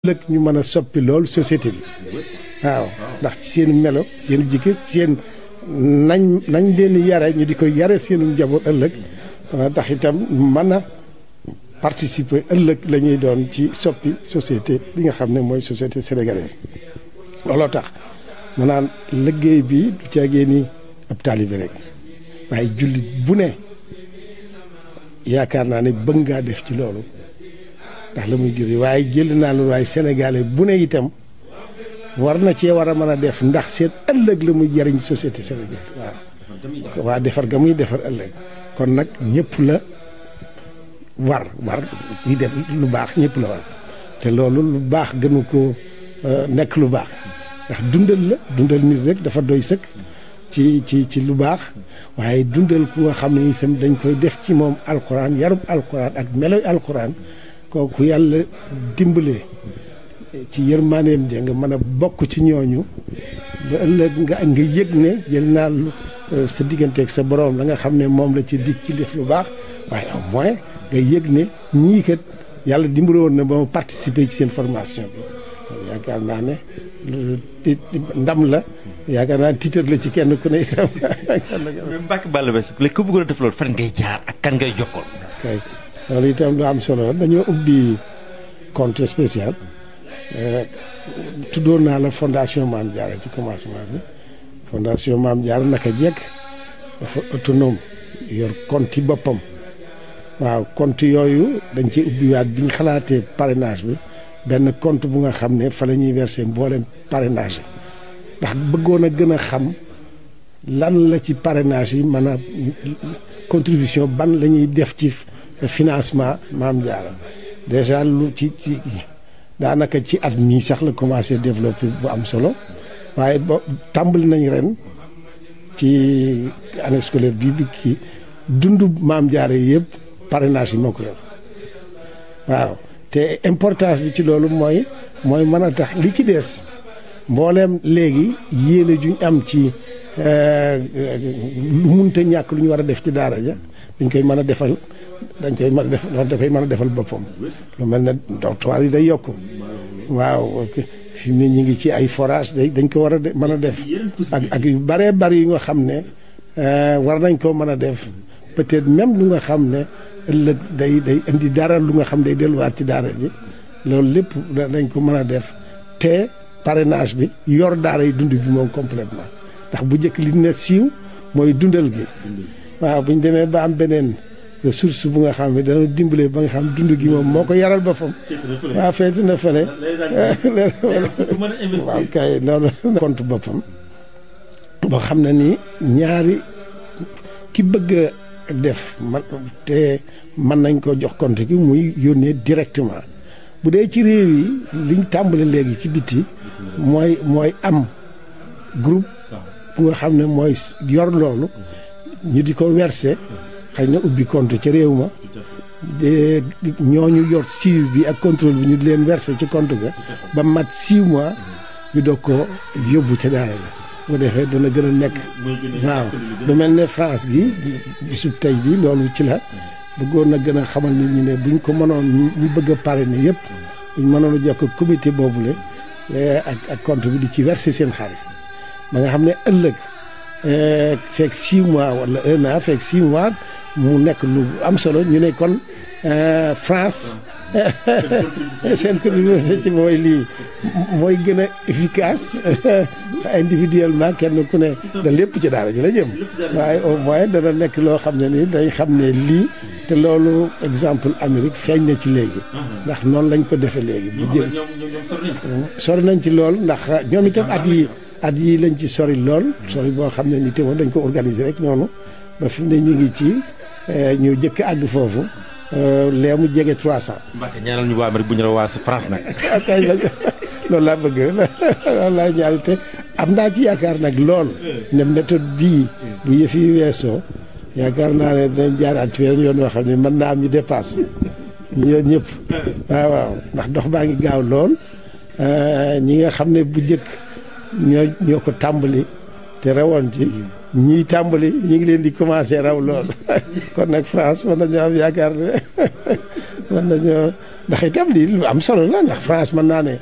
ëllëg ñu mën a soppi loolu société bi waaw ndax ci seen melo seen jikko seen nañ nañ leen yare ñu di ko yare seenu njaboot ëllëg dana tax itam mën a participer ëllëg la ñuy doon ci soppi société bi nga xam ne mooy société sénégalaise looloo tax mu naan liggéey bi du caagee ni ab taalibe rek waaye jullit bu ne yaakaar naa ne bëgg ngaa def ci loolu ndax la muy jur waaye jël naa loolu waaye sénégalais bu ne itam war na cee war a mën a def ndax seen ëllëg la muy jariñ société sénégal waaw waa defar ga muy defar ëllëg kon nag ñëpp la war war yi def lu baax ñëpp la war te loolu lu baax gënu ko nekk lu baax ndax dundal la dundal nit rek dafa doy sëkk ci ci ci lu baax waaye dundal ku nga xam ne itam dañ koy def ci moom alxuraan yarub alxuraan ak meloy alxuraan kooku yàlla dimbalee ci yërmaaneem ja nga mën a bokk ci ñooñu ba ëllëg nga nga yëg ne jël naa sa digganteeg sa borom la nga xam ne moom la ci dig ci def lu baax waaye au moins nga yëg ne ñii kat yàlla dimbale woon na ba ma participer ci seen formation bi yaakaar naa ne ndam la yaakaar naa tiitar la ci kenn ku ne itam. Mbacke Balla Basse léegi ku bëggoon a def loolu fan ngay jaar ak kan ngay jokkoon. kay loolu itam lu am solo la dañoo ubbi compte spécial tuddoon naa la fondation Maam Diarra ci commencement bi fondation Maam Diarra naka jekk dafa autonome yor compte yi boppam waaw compte yooyu dañ ci ubbiwaat bi ñu xalaatee parrainage bi benn compte bu nga xam ne fa la ñuy verser mboolem parrainage yi ndax bëggoon a gën a xam lan la ci parrainage yi mën a contribution ban la ñuy def ci financement Maam Diarra déjà lu ci ci daanaka ci at mii sax la commencé développé bu am solo waaye ba tàmbali nañ ren ci année scolaire bii bi kii dundu Maam Diarra yëpp parrainage yi moo ko yor waaw te importance bi ci loolu mooy mooy mën a tax li ci des mbooleem léegi yéene juñ am ci lu munta ñàkk lu ñu war a def ci daara ja dañ koy mën a defal dañ koy mën a def da koy mën a defal boppam lu mel ne dortoir yi day yokk waaw fi mu ne ñu ngi ci ay forage day dañ ko war a mën a def ak ak yu bëree bëri yu nga xam ne war nañ koo mën a def peut-être même lu nga xam ne ëllëg day day indi dara lu nga xam day delluwaat ci daara ji loolu lépp dañ ko mën a def te parrainage bi yor daara yi dund bi moom complètement ndax bu njëkk li ne siiw mooy dundal gi waaw bu ñu demee ba am beneen ressource bu nga xam ne dana dimbale ba nga xam dund gi moom moo ko yaral boppam waaw feeti na fële waaw kay loolu compte boppam boo xam ne ni ñaari ki bëgg a def man te mën nañ ko jox compte gi muy yónnee directement bu dee ci réew yi liñ tàmbale léegi ci biti mooy mooy am groupe bu nga xam ne mooy yor loolu ñu di ko verser xëy na ubbi compte ca réew ma de ñooñu yor suivi bi ak contrôle bi ñu di leen verser ci compte ga ba mat six mois ñu doog ko yóbbu ca daara la bu defee dana gën a nekk waaw lu mel ne France gi bisub tey bi loolu ci la bëggoon na gën a xamal nit ñi ne buñ ko mënoon ñu bëgg a parrainer yëpp buñ mënoon a jokk comité boobule ak ak compte bi di ci verser seen xaalis ba nga xam ne ëllëg fekk six mois wala un an fekk six mois mu nekk lu am solo ñu ne kon France seen contribution ci mooy lii mooy gën a efficace individuellement kenn ku ne da lépp ci daara ji la jëm waaye au moins dana nekk loo xam ne nii dañ xam ne lii te loolu exemple Amérique feeñ na ci léegi ndax noonu lañ ko defee léegi bu jël sori nañ ci lool ndax ñoom itam at yi at yi lañ ci sori lool sori boo xam ne ni te moom dañ ko organiser rek noonu ba fi mu ne ñu ngi ci ñu jëkk àgg foofu lee mu jege 300. Mbacke ñaanal ñu waa Amérique bu ñu la waa France nag. kay loolu laa bëgg loolu laa ñaari te am naa ci yaakaar nag lool ne méthode bii bu yëf yi weesoo yaakaar naa ne dinañ jaaraat ci weneen yoon yoo xam ne mën naa am ñu dépasse ñoom ñëpp waaw waaw ndax dox baa ngi gaaw lool ñi nga xam ne bu njëkk ñoo ñoo ko tàmbali te rawoon ci ñii tàmbali ñi ngi leen di commencé raw lool kon nag France mën nañoo am yaakaar ne mën nañoo ndax itam lii lu am solo la ndax France mën naa ne